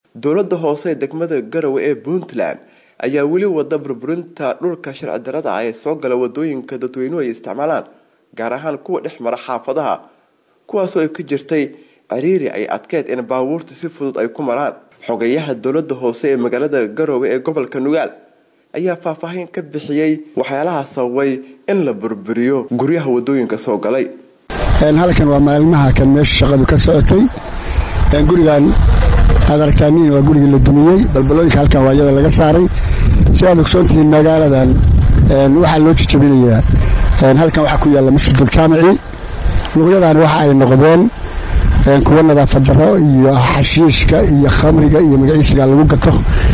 dowladda hoose ee degmada garowe ee puntland ayaa weli wada burburinta dhulka sharci darada ah ee soo gala wadooyinka dadweynuhu ay isticmaalaan gaar ahaan kuwa dhex mara xaafadaha kuwaasoo ay ka jirtay ciriiri ay adkeyd in baabuurta si fudud ay ku maraan xogayaha dowladda hoose ee magaalada garowe ee gobolka nugaal ayaa faahfaahin ka bixiyey waxyaalaha sababay in la burburiyo guryaha wadooyinka soo galay halkan waa maalmaha kan meesha shaqadu ka socotay gurigan aad aragtaaniin waa gurigii la dumiyey balbalooyinka halkan waa iyada laga saaray si aad ogsoontihiin magaaladan waxaa loo jijabinayaa halkan waxaa ku yaalla masjidul jaamici luqyadan waxa ay noqdeen kuwa nadaafad daro iyo xashiishka iyo khamriga iyo magaciisiga lagu gato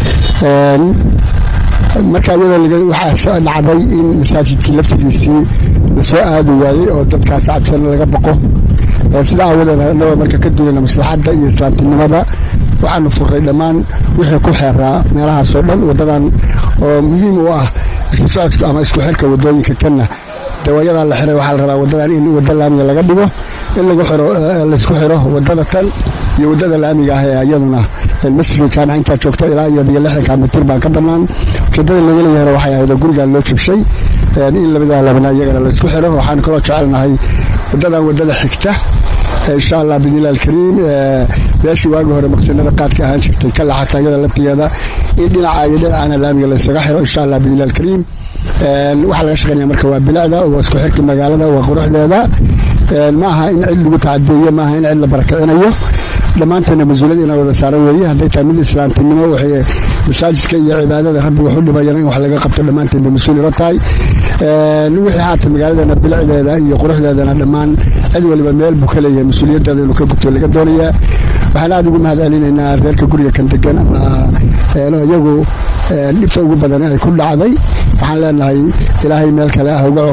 marka iyadoo waxaa dhacday in masaajidkii laftigiisii lasoo aadi waayey oo dadkaas cabsan laga baqo sida aawadeed anagoo marka ka duulana maslaxadda iyo islaamtinimada waxaanu furray dhammaan wixii ku xeeraa meelahaasoo dhan wadadan oo muhiim u ah isku socodka ama isku xirka wadooyinka kanna dawayadan la xiray waxaa la rabaa wadadan in wada laamiga laga dhigo in laisku xiro wadada tan iyo wadada laamiga ah ee iyaduna masjidka jaamica intaa joogta ilaa iyadiyo lixdanka mitir baa ka bannaan ujeedada laga leeyahana waxay ahayd oo gurigan loo jabshay in labadaa labana iyagana laisku xiro waxaan kaloo jecelnahay wadadan wadada xigta insha allah bidnilah alkariim meeshii waagi hore maqsinada qaadka ahaan jirtay ka laxata iyada laftigeeda in dhinaca iyo dhinacana laamiga laysaga xiro insha allah bidnilah alkariim waxaa laga shaqeynaya marka waa bilicda waa isku xirka magaalada waa quruxdeeda ma aha in cid lagu tacadeeyo maaha in cid la barakicinayo dhammaanteena mas-uuliyad ina wada saaran weeye hadday tahay mid islaamtinimo waxay masaajidka iyo cibaadada rabbi wuxu dhibayana in wax laga qabto dhammaanteen bay mas-uul ila tahay wixii haata magaaladeena bilicdeeda iyo quruxdeedana dhammaan cid waliba meel buu ka leeyahay mas-uuliyadeeda inuu ka gubto laga doonayaa waxaan aada ugu mahad celinaynaa reerka guriga kan degan ama iyagu dhibta ugu badan ay ku dhacday waxaan leenahay ilaahay meel kale ah uga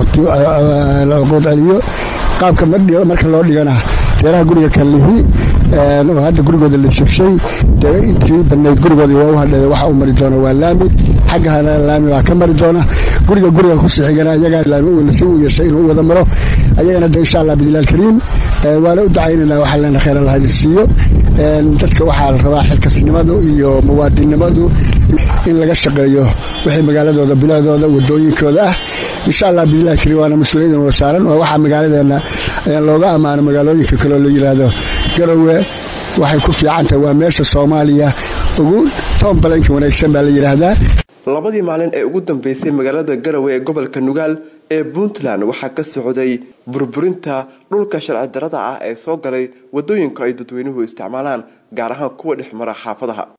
cuquud celiyo qaabka marka loo dhigana reeraha guriga kan lihi oo hadda gurigooda la jabshay dee intii badnayd gurigoodii waa u hadheeda waxa u mari doona waa laami xaggahana laami baa ka mari doona guriga guriga kusii xigana ayagaa laami si u yeeshay inuu u wada maro ayagana de insha allah bidnilah alkariim waana u ducaynayna waxaa leena khayr allah idin siiyo dadka waxaa la rabaa xilkasnimadu iyo muwaadinnimadu in laga shaqeeyo wixii magaaladooda bilicdooda wadooyinkooda ah insha allah bidnilah alkariim waana mas-uuliyaddan wada saaran waa waxaa magaaladeena looga ammaano magaalooyinka kaleo la yidhaahdo garowe waxay ku fiicantahay waa meesha soomaaliya ugu toon balanka wanaagsan baa la yidhaahdaa labadii maalin ee ugu dambeysay magaalada garowe ee gobolka nugaal ee puntland waxaa ka socday burburinta dhulka sharci darada ah ee soo galay wadooyinka ay dadweynuhu isticmaalaan gaar ahaan kuwa dhex mara xaafadaha